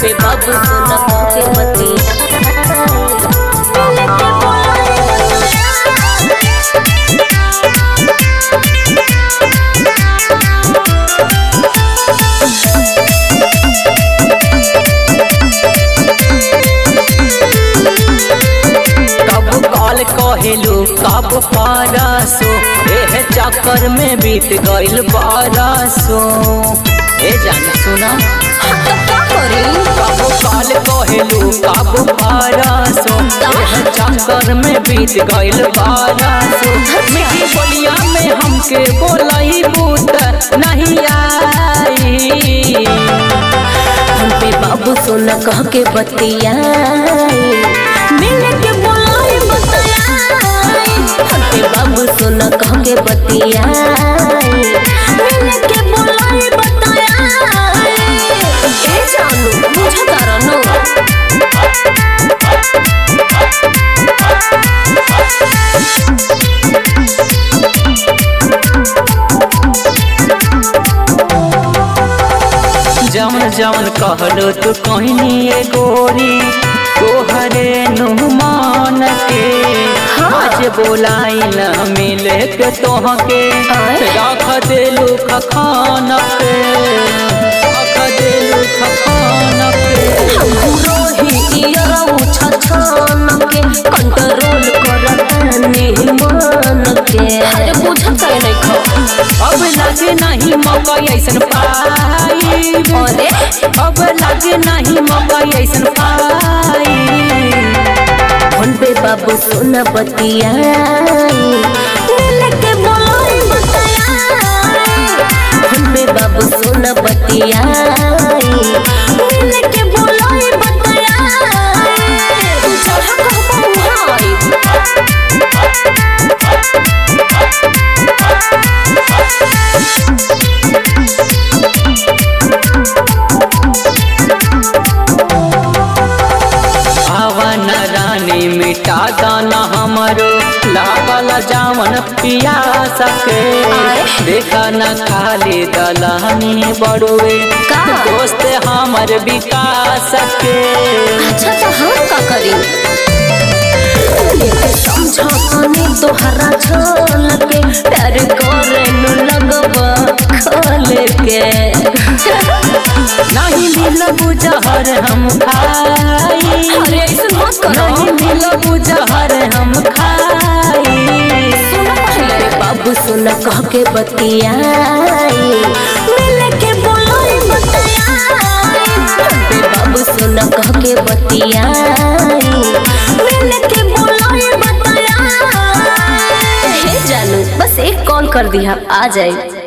पे बाबू सोना के मती कब कॉल कहेलू कब पारासो एह चक्कर में बीत गइल बारसो ए जान सुना कब कॉल कहेलू कब पारासो एह चक्कर में बीत गइल बारसो मिठी बोलिया में हमके बोलई बूत नहीं आई हम पे बाबू सोना कह के बतियाई मिल के बोलाई बतियाई हम पे बाबू सोना कह के बतियाई मिल के बोलाई बतियाई ए जानू मुझे करनो जवन जवन कहलो तू कहनी ए गोरी तोहरे नुमान के आज बोलाई न मिले के तोहके रख देलू खखान पे रख देलू खखान पे रोही इयरऊ छछन के कंट्रोल करतानी मन के अरे बुझत काहे नहीं खो अब लगे नहीं मौका ऐसन पाई अरे अब लगे नहीं मौका ऐसन पाई फोन पे बाबू सोना बतियाई मिल के बोलाई बतियाई फोन पे बाबू सोना बतियाई मिल के बोलाई बतियाई चढ़ा कहबो हाय आवन रानी मिटा दाना हमरो लागल जावन पिया सके देखा न खाली दलानी बड़ुए का? दोस्त हमर विकास के अच्छा तो हम का करी समझानी तोहरा छल के प्यार करे नु लगवा खोल के नहीं मिल बुझहर हम खाई अरे ऐसे मत करो नहीं मिल बुझहर हम खाई सुनो पहले बाबू सुना कह के बतियाई मिल के बोलाई बतियाई बे बाबू सुना कह के बतियाई मिल के बोलाई बतियाई हे जानू बस एक कॉल कर दिया आ जाए